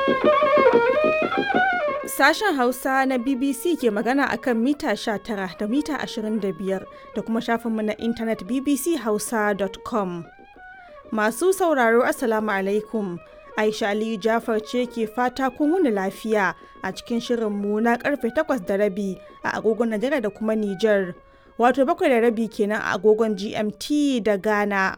Sashen Hausa na BBC ke magana akan mita 19 da mita 25 da kuma shafinmu na intanet bbchausa.com. Masu sauraro Assalamu alaikum. Aisha Aliyu Jafar ce ke fata kun wuni lafiya a cikin shirinmu na karfe 8 da rabi a agogon Najeriya da kuma Nijar. Wato bakwai da rabi kenan a agogon GMT da Ghana.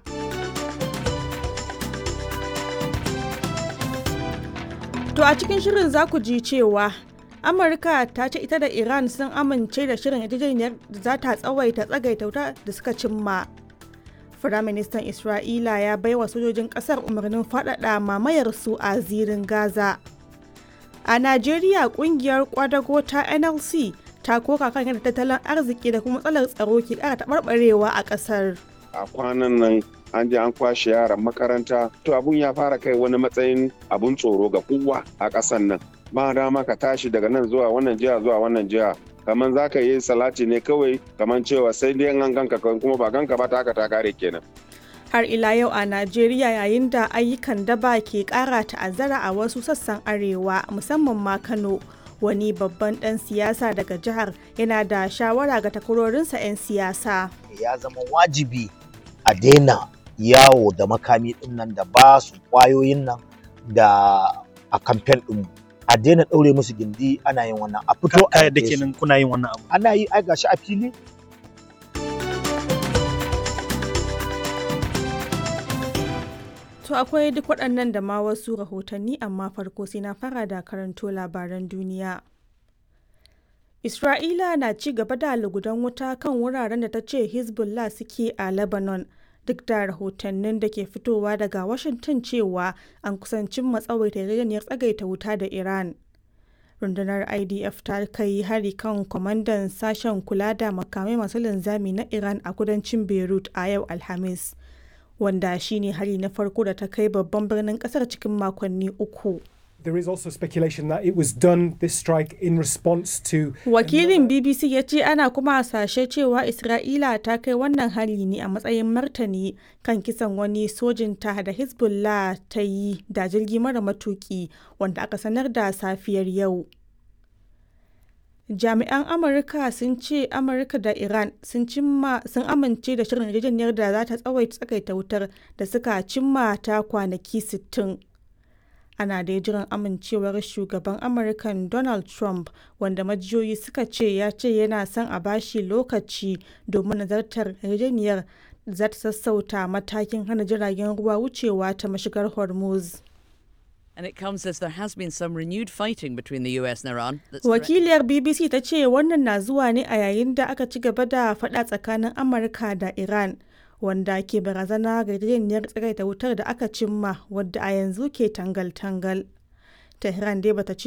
To a cikin shirin za ku ji cewa Amurka ta ce ita da Iran sun amince da shirin yarjejeniyar da za ta tsawaita tsagaita wuta da suka cimma. Firaministan Isra'ila ya baiwa sojojin ƙasar umarnin faɗaɗa mamayar su a zirin Gaza. A Najeriya ƙungiyar kwadago ta NLC ta koka kan yadda tattalin arziki da kuma matsalar tsaro ke ƙara taɓarɓarewa a ƙasar. A kwanan nan an je an kwashe yaran makaranta to abun ya fara kai wani matsayin abun tsoro ga kowa a ƙasan nan ba dama ka tashi daga nan zuwa wannan jiha zuwa wannan jiha kamar za ka yi salati ne kawai kamar cewa sai dai an ganka kuma ba ganka ba ta haka ta kare kenan har ila yau a najeriya yayin da ayyukan daba ke kara ta'azzara a wasu sassan arewa musamman ma kano wani babban dan siyasa daga jihar yana da shawara ga takwarorinsa 'yan siyasa ya zama wajibi a daina yawo da makami din nan da ba su kwayoyin nan da a kamfen din a daina ɗaure musu gindi ana yin wannan a fito a da kenan kuna yin wannan abu ana yi ai gashi a fili To akwai duk waɗannan da ma wasu rahotanni amma farko sai na fara da karanto labaran duniya. Isra'ila na ci gaba da lugudan wuta kan wuraren da ta ce Hezbollah suke a Lebanon. duk da rahotannin da ke fitowa daga Washington cewa an kusancin matsawaita yarjejeniyar tsagaita wuta da Iran. Rundunar IDF ta kai hari kan kwamandan sashen kula da makamai masu linzami na Iran a kudancin Beirut a yau Alhamis, wanda shine hari na farko da ta kai babban birnin kasar cikin makonni uku. There is also speculation that it was done this strike in response to Wakilin BBC ya ce ana kuma hasashe cewa Isra'ila ta kai wannan hari ne a matsayin martani kan kisan wani sojinta da Hezbollah ta yi da jirgi mara matuki wanda aka sanar da safiyar yau. Jami'an Amurka sun ce Amurka da Iran sun amince da shirin yarjejeniyar da za ta tsawaita tsakaita wutar da suka cimma ta kwanaki 60. ana da jiran amincewar shugaban amurkan donald trump wanda majiyoyi suka ce ya ce yana son a bashi lokaci domin nazartar yarjejeniyar za ta sassauta matakin hana jiragen ruwa wucewa ta mashigar hormuz And it comes as there has been some renewed fighting between the US and Iran. Wakiliyar BBC ta ce wannan na zuwa ne a yayin da aka ci gaba da faɗa tsakanin Amurka da Iran. wanda ke barazana ga yarjejeniyar tsagaita wutar da aka cimma wadda a yanzu ke tangal-tangal. Tehran dai bata ce